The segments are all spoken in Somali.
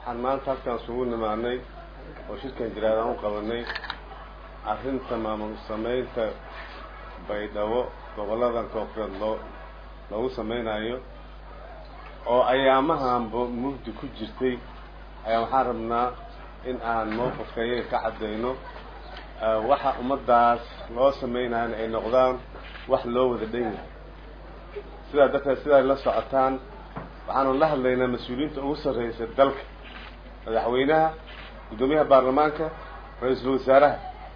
waxaan maanta halkaan isugu nimaanay oo shirkan jiraadaan u qabanay arrinta maamul samaynta baydhabo gobolladan koonfureed loo loogu samaynayo oo ayaamahanba mugdi ku jirtay ayaa waxaan rabnaa in aan mowqifka iyaga ka caddayno waxa ummaddaas loo samaynayana ay noqdaan wax loo wada dhan yahay sidaa darteed sidaay la socotaan waxaanu la hadlaynaa mas-uuliyiinta ugu sarreysa dalka madaxweynaha guddoomiyaha baarlamaanka ra-iisul wasaaraha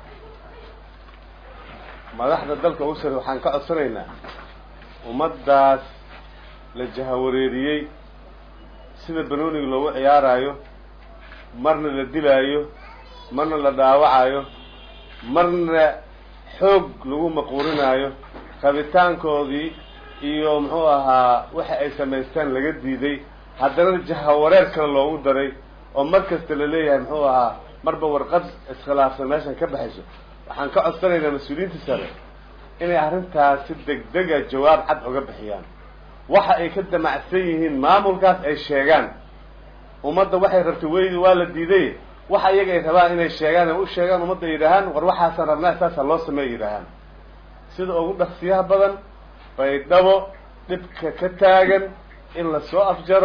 madaxda dalka ugu sarrey waxaan ka codsanaynaa ummaddaas la jahawareeriyey sida banooniga loogu ciyaaraayo marna la dilaayo marna la dhaawacayo marna xoog lagu maquurinaayo rabitaankoodii iyo muxuu ahaa waxa ay samaystaan laga diiday haddana jahawareer kale loogu daray oo mar kasta la leeyahay muxuu ahaa marba warqad iskhilaafsan meeshan ka baxayso waxaan ka codsanaynaa mas-uuliyiinta sare inay arrintaas si degdega jawaab cad uga bixiyaan waxa ay ka damacsan yihiin maamulkaas ay sheegaan ummadda waxay rabtay weydi waa la diiday waxa iyaga ay rabaan inay sheegaan ay u sheegaan ummadda ay yidhaahaan war waxaasaan rabnaa saasaa loo sameeya yidhaahaan sida ugu dhaqsiyaha badan baydhabo dhibka ka taagan in lasoo afjaro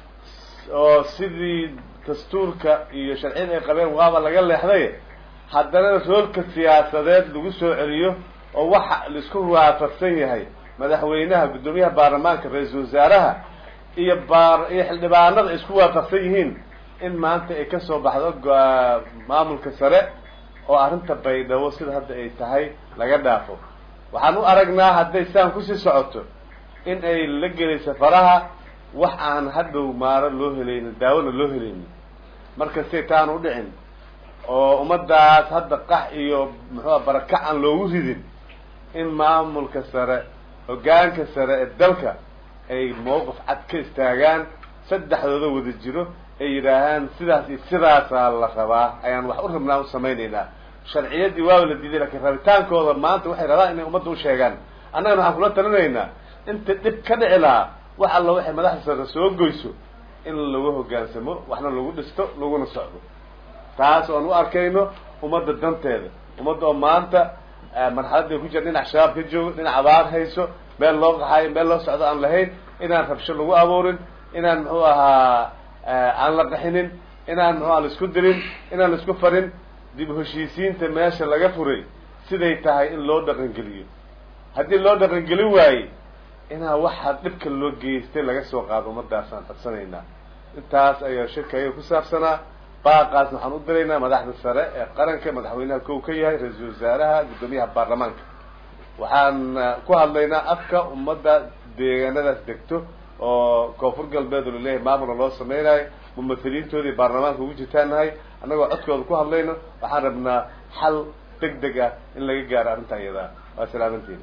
oo sidii dastuurka iyo sharciyada ay qabeen waaba laga leexday haddana roolka siyaasadeed lagu soo celiyo oo waxa laisku waafaqsan yahay madaxweynaha guddoomiyaha baarlamaanka ra-iisul wasaaraha iyo baar iyo xildhibaanada isku waafaqsan yihiin in maanta ay kasoo baxdo maamulka sare oo arrinta baydhabo sida hadda ay tahay laga dhaafo waxaan u aragnaa hadday saan kusii socoto in ay la gelayso faraha wax aan hadhow maaro loo helaynin daawona loo helaynin markastay taan u dhicin oo ummaddaas hadda qax iyo muxuua barakac aan loogu ridin in maamulka sare hoggaanka sare ee dalka ay mowqif cad ka istaagaan saddexdooda wada jiro ay yidhaahaan sidaas iyo sidaasaa la rabaa ayaan wax u rabnaa u samaynaynaa sharciyadii waaba la diiday lakiin rabitaankooda maanta waxay rabaan inay ummadda u sheegaan annagana waxaan kula talinaynaa inta dhib ka dhici lahaa wax alla waxay madaxda sare soo goyso in lagu hoggaansamo waxna lagu dhisto laguna socdo taas oan u arkayno ummadda danteeda ummadda oo maanta marxaladday ku jira dhinac shabaab ka joogo dhinac abaar hayso meel loo qaxayo meel loo socdo aan lahayn inaan rabsho lagu abuurin inaan muxuu ahaa aan la qaxinin inaan muxuaa laisku dirin inaan laisku farin dib heshiisiinta meesha laga furay siday tahay in loo dhaqangeliyo haddii loo dhaqangelin waaye inaa waxaa dhibka loo geystay laga soo qaado ummadaasaan codsanaynaa intaas ayaa shirkaya ku saabsanaa baaqaasna waxaan u diraynaa madaxda sare ee qaranka madaxweynaha kow ka yahay ra-iisul wasaaraha guddoomiyaha baarlamaanka waxaan ku hadlaynaa afka ummadda deegaanadaas degto oo koonfur galbeed oo laleeyahay maamula loo sameynayo mumathiliintoodii baarlamaanka ugu jirtaanahay annagoo codkooda ku hadlayno waxaan rabnaa xal deg deg ah in laga gaaro arrinta iyadaa waa salaamantiin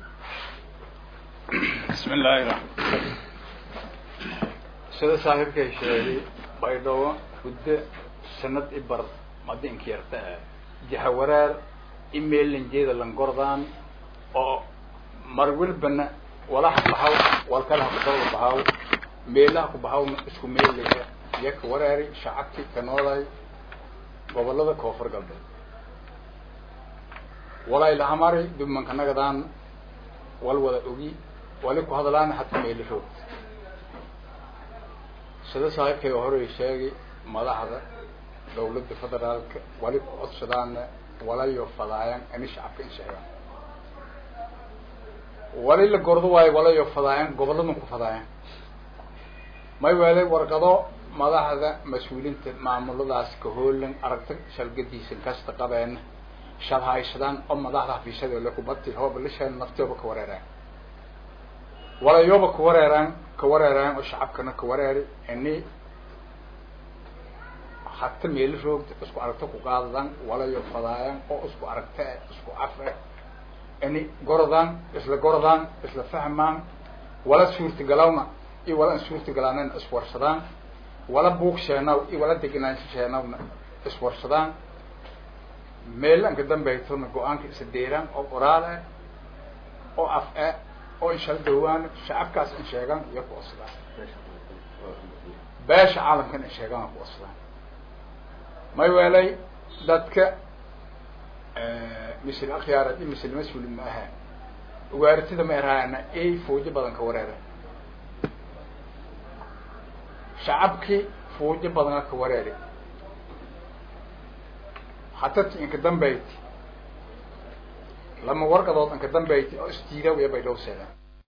bismi illaahi raxmaan sida saaxiibkay sheegay baydhabo huddo sanad i bar madinka yarta ah jahawareer email lanjeeda langordaan oo mar welbana walaha bahaw walkalaha kudaba bahaw meelaha ku bahawna isku meelaya iyo ka wareeri shacabki ka noolay gobolada koonfur galbeed walay lahamari dubmanka nagadaan wal wada ogi wali ku hadlaan hataa meelashood sida saaxiibkayga horey sheegay madaxda dawladda federaalka wali ku codsadaana walayo fadaayan ini shacabka in sheegaan wali la gordo waayo walayo fadaayan goboladan ku fadaayan may weelay warqado madaxda mas-uuliinta maamuladaas ka hoolan aragta shalgadiisan kasta qabeen shal haysadaan oo madaxda xafiisyada le kubati hooba la sheen naftooba ka wareeraan walayoba ka wareeraan ka wareeraan oo shacabkana ka wareeri ini hata meelo roogta isku aragto ku qaadadaan walayo fadaayan oo isku aragta isku cafe ini gorodaan isla gorodaan isla fahmaan wala suurtagalawna iyo wala an suurtagalaanana iswarsadaan wala buug sheenaw iyo wala degenaansho sheenawna iswarsadaan meelanka dambaytona go-aanka isa deeraan oo qoraal ah oo af ah oo inshal dhawaan shacabkaas in sheegaan iyo ku osdaan beesha caalamkan in sheegaan ku osdaan may weelay dadka misil akhyaarad iyo misil mas-uuli ma aha ugaaritida ma erahaana ey fuujo badan ka wareera shacabkii fuujo badana ka wareeri hatati inka dambayti lama warqadood inka dambayti oo isdiidaw iyo bay dhowseedaan